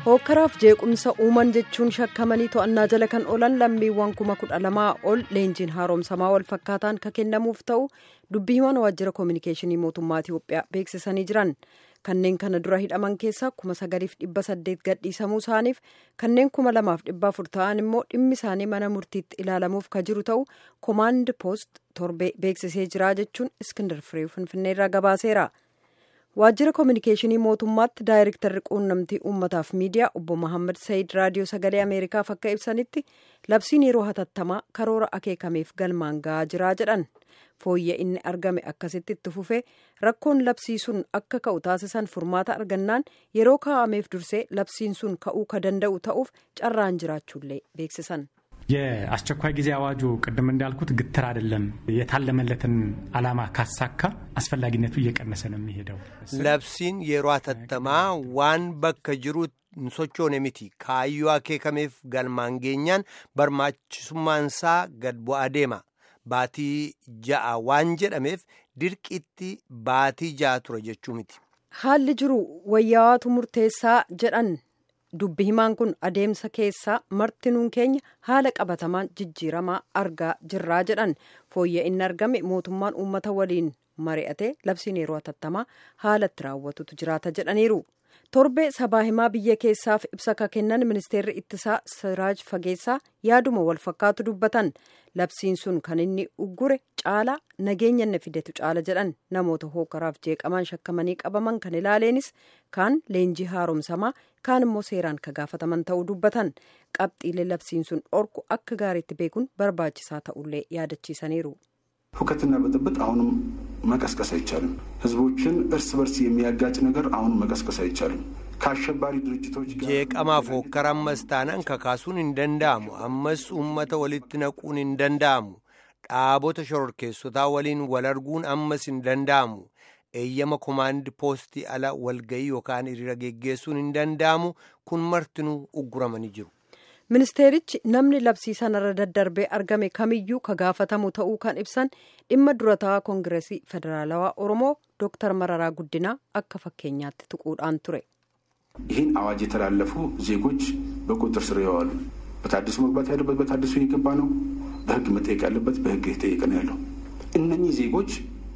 hookkaraaf jeequmsa uuman jechuun shakkamanii to'annaa jala kan oolan lammiiwwan kuma kudha lamaa ol leenjiin haaromsamaa wal fakkaataan kan kennamuuf ta'u dubbii himan waajjira koominikeeshinii mootummaa itiyoophiyaa beeksisanii jiran kanneen kana dura hidhaman keessaa kuma sagaliif dhibba saddeet gadhiisamuu isaaniif kanneen kuma lamaaf dhibba afur ta'an immoo dhimmi isaanii mana murtiitti ilaalamuuf ka jiru ta'u koomaand poost torbee beeksisee jira jechuun iskindar firee finfinneerraa gabaaseera. waajjira koominikeeshinii mootummaatti daayirektarri quunnamtii uummataaf miidiyaa obbo Mohaammed Sayid raadiyoo sagalee ameerikaaf akka ibsanitti labsiin yeroo hatattamaa karoora akeekameef galmaan ga'aa jiraa jedhan fooyya inni argame akkasitti itti fufee rakkoon labsii sun akka ka'u taasisan furmaata argannaan yeroo kaa'ameef dursee labsiin sun ka'uu ka danda'u ta'uuf carraan jiraachuullee beeksisan. የአስቸኳይ ጊዜ አዋጁ ቅድም እንዳልኩት ግትር አይደለም። የታለመለትን ዓላማ ካሳካ አስፈላጊነቱ እየቀነሰ ነው የሚሄደው። labsiin yeroo hatattamaa waan bakka jiru hin sochoone miti kaayyoo akeekameef galmaan geenyaan barbaachisummaansaa gad bu'aa deema baatii ja'a waan jedhameef dirqitti baatii ja'a ture jechuu miti. haalli jiru wayyaawatu murteessaa jedhan. dubbi himaan kun adeemsa keessaa martinuun keenya haala qabatamaan jijjiiramaa argaa jirraa jedhan fooyya inni argame mootummaan uummata waliin mari'ate labsiin yeroo hatattamaa haalatti raawwatutu jiraata jedhaniiru torbee sabaa himaa biyya keessaaf ibsa ka kennan ministeerri ittisaa siraaj fageessaa yaaduma wal fakkaatu dubbatan labsiin sun kan inni uggure caalaa nageenya inni fidetu caala jedhan namoota hookaraaf jeeqamaan shakkamanii qabaman kan ilaaleenis kaan leenjii haaromsamaa kaan immoo seeraan ka gaafataman ta'uu dubbatan qabxiilee labsiin sun dhorku akka gaariitti beekuun barbaachisaa ta'ullee yaadachiisaniiru. ሁከትና ብጥብጥ አሁንም መቀስቀስ አይቻልም። ህዝቦችን እርስ በርስ የሚያጋጭ ነገር አሁንም መቀስቀስ አይቻልም። ከአሸባሪ ድርጅቶች ጋር jeeqamaaf hookkara ammas taanaan kakaasuun hin danda'amu ammas uummata walitti naquun hin danda'amu dhaabota shororkeessotaa waliin wal arguun ammas hin danda'amu eeyyama komaandi poostii ala walga'ii yookaan hiriira geggeessuun hin danda'amu kun martinuu ugguramanii jiru. ministeerichi namni labsii sanarra daddarbee argame kamiyyuu ka gaafatamu ta'uu kan ibsan dhimma durataa koongireesii federaalawaa oromoo dooktar mararaa guddinaa akka fakkeenyaatti tuquudhaan ture. ይህን አዋጅ የተላለፉ ዜጎች በቁጥጥር ስር ይዋሉ። በታድሱ መግባት ያለበት በታድሱ እየገባ ነው። በህግ መጠየቅ ያለበት በህግ የተጠየቀ ነው ያለው። እነኚህ ዜጎች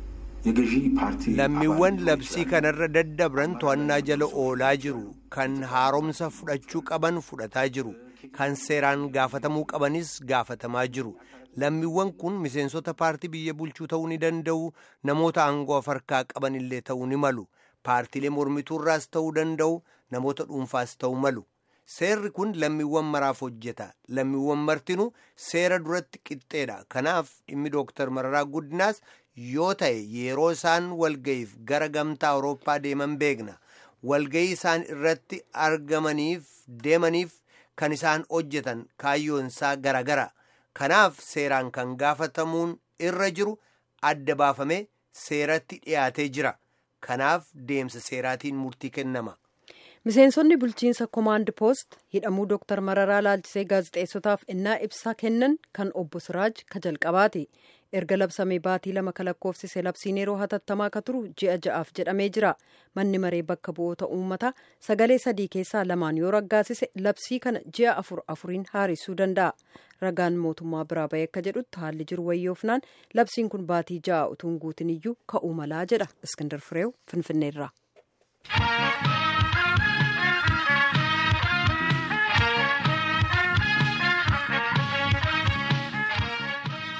የገዢ ፓርቲ lammiiwwan labsii kanarra daddabran to'annaa jala oolaa jiru kan haaromsa fudhachuu qaban fudhataa jiru kan seeraan gaafatamuu qabanis gaafatamaa jiru lammiiwwan kun miseensota paartii biyya bulchuu ta'uu ni danda'u namoota aangoo harkaa qaban illee ta'uu ni malu paartiilee mormituurraas ta'uu danda'u namoota dhuunfaas ta'uu malu seerri kun lammiiwwan maraaf hojjeta lammiiwwan martinuu seera duratti qixxeedha kanaaf dhimmi dooktar mararaa guddinaas yoo ta'e yeroo isaan walga'iif gara gamtaa awurooppaa deeman beekna walga'ii isaan irratti argamaniif deemaniif kan isaan hojjetan kaayyoon isaa garagara kanaaf seeraan kan gaafatamuun irra jiru adda baafamee seeratti dhiyaatee jira kanaaf deemsa seeraatiin murtii kennama. miseensonni bulchiinsa koomaand poost hidhamuu dooktar mararaa laalchisee gaazexeessotaaf innaa ibsa kennan kan obbo siraaj ka jalqabaati erga labsamee baatii lama kalakkoofsise labsiin yeroo hatattamaa ka turu ji'a ja'aaf jedhamee jira manni maree bakka bu'oota uummataa sagalee sadii keessaa lamaan yoo raggaasise labsii kana ji'a afur afuriin haaressuu danda'a ragaan mootummaa biraa bahee akka jedhutti haalli jiru wayyoofnaan labsiin kun baatii ja'a utuu hin guutin iyyuu ka'uu malaa jedha iskindar fireew finfinneerraa.